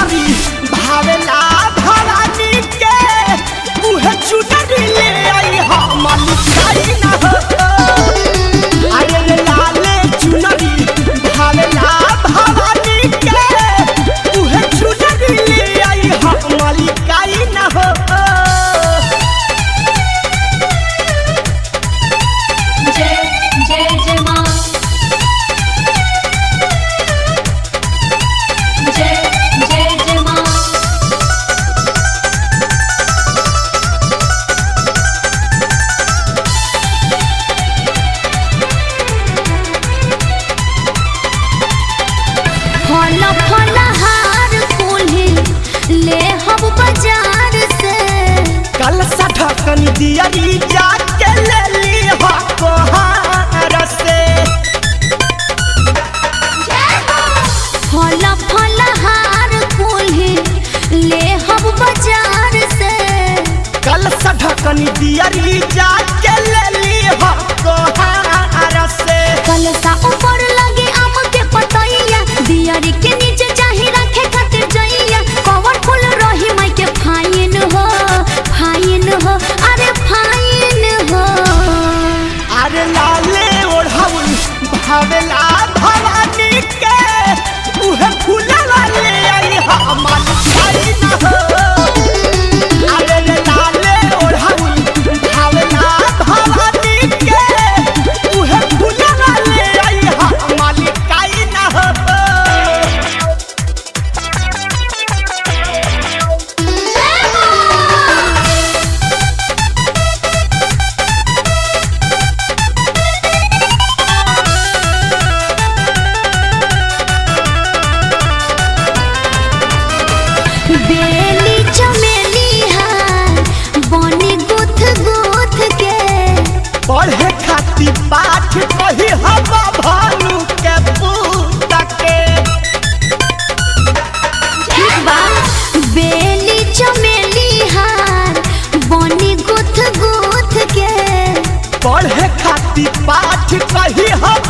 चुनरी भावेला भवानी के उहे चुनरी ले आई हम लिखाई ना हो अरे रे लाले चुनरी भावेला भवानी के उहे चुनरी ले आई हम लिखाई ना हो जय जय जय माँ जय जय जय माँ फल फल हार कुल्ही ले हम बाजार से कल ढकन दियरी जाके ले ली हो कोहार से फल फल हार कुल्ही ले हम बाजार से कल ढकन दियरी जाके ले ली हो कोहार से कलसा ऊपर लगे आम के पतैया दियारी के नीचे चाही रखे खातिर जइया कवर फूल रही माई के फाइन हो फाइन हो अरे फाइन हो अरे लाले ओढ़ाउल भावेला भवानी के उहे फूलवा ले आई हमर छाई न हो अरे रे लाले ओढ़ाउल भावेला भवानी के उहे फूलवा ले आई हमर काई न हो बेली चमेली हार बनी गुथ गुथ के पढ़े खातिर पाठ कही हवा भालू के पूत के ठीक बा बेली चमेली हार बनी गुथ गुथ के पढ़े खातिर पाठ कही हम